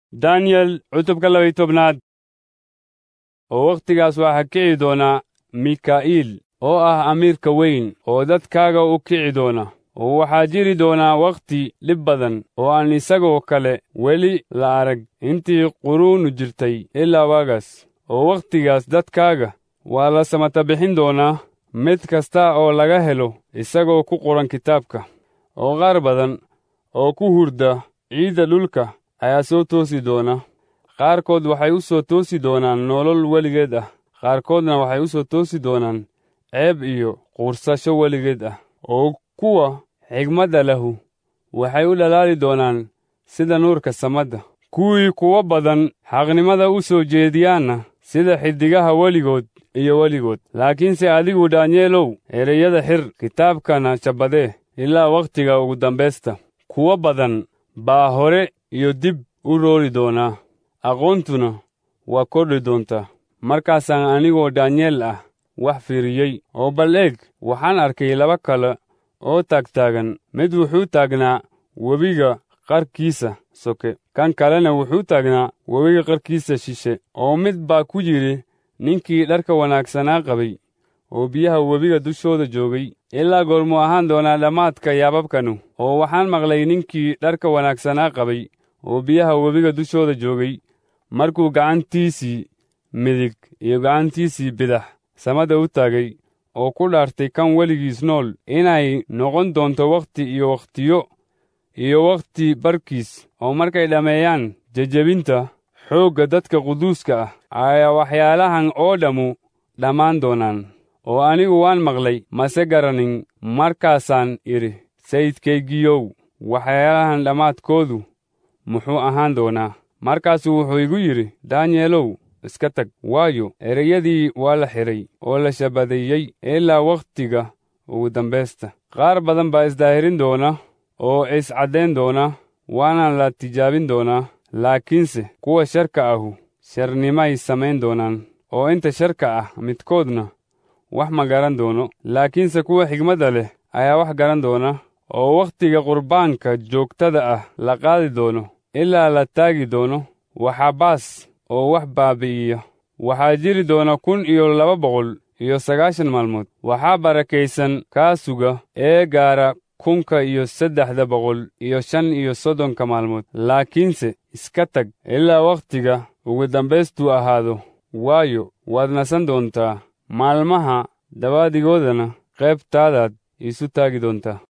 daniyel cutubka labay tobnaad oo wakhtigaas waxaa kici doona mika'iil oo ah amiirka weyn oo dadkaaga u kici doona oo waxaa jiri doonaa wakhti dhib badan oo aan isagoo kale weli la arag intii quruunu jirtay ilaa waagaas oo wakhtigaas dadkaaga waa la samata bixin doonaa mid kasta oo laga helo isagoo ku qoran kitaabka oo qaar badan oo ku hurda ciidda dhulka ayaa soo toosi doona qaarkood waxay u soo toosi doonaan nolol weligeed ah qaarkoodna waxay u soo toosi doonaan ceeb iyo quursasho weligeed ah oo kuwa xigmadda lahu waxay u dhalaali doonaan sida nuurka samadda kuwii kuwo badan xaqnimada u soo jeediyaanna sida xiddigaha weligood iyo weligood laakiinse adigu daanyeelow ereyada xir kitaabkana shabbadee ilaa wakhtiga ugu dambaysta kuwo badan baa hore iyo dib u roori doonaa aqoontuna waa kordhi doontaa markaasaan anigoo daanyeel ah wax fiiriyey oo bal eeg waxaan arkay laba kale oo taagtaagan mid wuxuu taagnaa webiga qarkiisa soke kan kalena wuxuu taagnaa webiga qarkiisa shishe oo mid baa ku yidhi ninkii dharka wanaagsanaa qabay oo biyaha webiga dushooda joogay ilaa goormuu ahaan doonaa dhammaadka yaababkanu oo waxaan maqlay ninkii dharka wanaagsanaa qabay oo biyaha webiga dushooda joogay markuu gacantiisii midig iyo gacantiisii bidax samada u taagay oo ku dhaartay kan weligiis nool inay noqon doonto wakhti iyo wakhtiyo iyo wakhti barkiis oo markay dhammeeyaan jejebinta xoogga dadka quduuska ah ayaa waxyaalahan oo dhammu dhammaan doonaan oo anigu waan maqlay mase garanin markaasaan idhi sayidkaygiyow waxyaalahan dhammaadkoodu muxuu ahaan doonaa markaasuu wuxuu igu yidhi daanyeelow iska tag waayo ereyadii waa la xidhay oo la shabadeeyey ilaa wakhtiga ugu dambaysta qaar badan baa isdaahirin doona oo iscaddayn doona waana la tijaabin doonaa laakiinse kuwa sharka ahu sharnimay samayn doonaan oo inta sharka ah midkoodna wax ma garan doono laakiinse kuwa xigmadda leh ayaa wax garan doona oo wakhtiga qurbaanka joogtada ah la qaadi doono ilaa la taagi doono waxaa baas oo wax baabi'iya waxaa jiri doona kun iyo laba boqol iyo sagaashan maalmood waxaa barakaysan kaa suga ee gaara kunka iyo saddexda boqol iyo shan iyo soddonka maalmood laakiinse iska tag ilaa wakhtiga ugu dambaystuu ahaado waayo waad nasan doontaa maalmaha dabaadigoodana qaybtaadaad iisu taagi doontaa